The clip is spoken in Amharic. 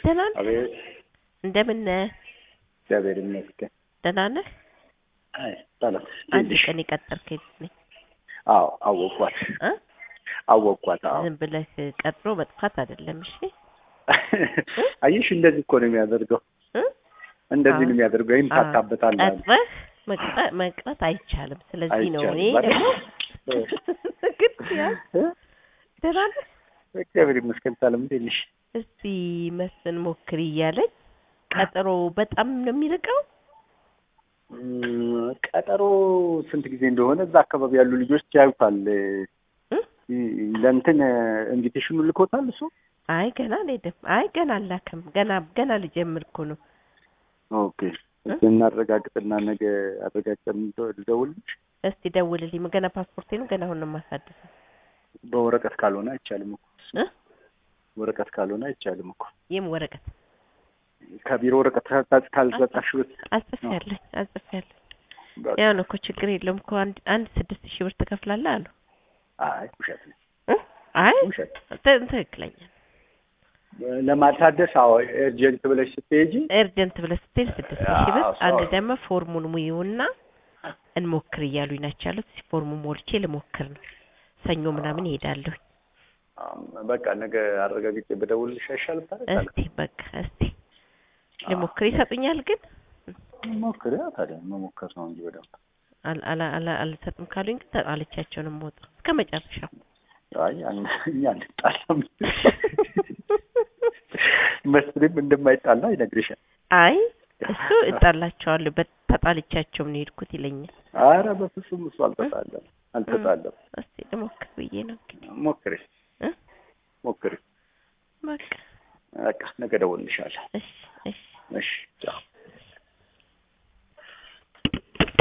ደህና ነህ? አቤት እንደምን ነህ? እግዚአብሔር ይመስገን። ደህና ነህ? አይ ሰላም አንድ ትንሽ ቀን የቀጠርከኝ ነኝ አዎ አወኳት እ አወኳት አዎ ዝም ብለህ ቀጥሮ መጥፋት አይደለም። እሺ አየሽ እንደዚህ እኮ ነው የሚያደርገው እ እንደዚህ ነው አዎ። የሚያደርገው ይህም አዎ። ታታበታለህ አለ። ቀጥረህ መቅጠ- መቅረት አይቻልም። ስለዚህ ነው እኔ አይቻልም ደግሞ ማለት ግን ያ እ? ደህና ነህ? እግዚአብሔር ይመስገን ሰላም ትንሽ እስቲ መስፍን ሞክሪ እያለኝ ቀጠሮ በጣም ነው የሚርቀው። እም፣ ቀጠሮ ስንት ጊዜ እንደሆነ እዛ አካባቢ ያሉ ልጆች ያዩታል እ? ለእንትን ኢንቪቴሽኑ ልኮታል እሱ አይ ገና አልሄድም። አይ ገና አላክም። ገና ገና ልጀምር እኮ ነው። ኦኬ እናረጋግጥና ነገ አረጋግጠን ልደውልልሽ እስቲ ደውልልኝ። ገና ፓስፖርቴ ነው ገና አሁን ነው የማሳድሰው። በወረቀት ካልሆነ አይቻልም እኮ እ? ወረቀት ካልሆነ አይቻልም እኮ ይህም ወረቀት ከቢሮ ወረቀት ካልሰ- ካልሰጣሽ ብት አጽፌያለሁ አጽፌያለሁ። በቃ። ያው ነው እኮ ችግር የለውም እኮ አንድ አንድ ስድስት ሺህ ብር ትከፍላለህ አሉ። አይ ውሸት ነው እ? አይ ውሸት ት- ትክክለኛ ለማታደስ አዎ ኤርጀንት ብለሽ ስትሄጂ ኤርጀንት ብለህ ስትሄድ ስድስት ሺህ ብር አዎ፣ አንድ ሰው- ደግሞ ፎርሙን ሙይውና እንሞክር እያሉኝ ናቸው ያሉት። እስኪ ፎርሙን ሞልቼ ልሞክር ነው። ሰኞ ምናምን ይሄዳለሁ። አዎ፣ በቃ ነገ አረጋግጬ በደውልልሽ አይሻልም ታዲያ? እስቲ በቃ እስቲ ልሞክር። ይሰጡኛል ግን ሞክሪ ታዲያ መሞከር ነው እንጂ በደንብ አል- አላ- አላ- አልሰጥም ካሉኝ ግን ተጣልቻቸው ነው የምወጣው እስከ መጨረሻው። አይ ያን- እኛ አንጣላም መስሪም እንደማይጣላ ይነግርሻል አይ እሱ እጣላቸዋለሁ በት- ተጣልቻቸው ነው የሄድኩት ይለኛል። አረ በፍጹም እሱ አልተጣለም አልተጣለም እስቲ ልሞክር ብዬ ነው እንግዲህ ሞክሪ እ? ሞክሪ በቃ በቃ ነገ ደውልልሻለሁ እሺ እሺ እሺ ቻው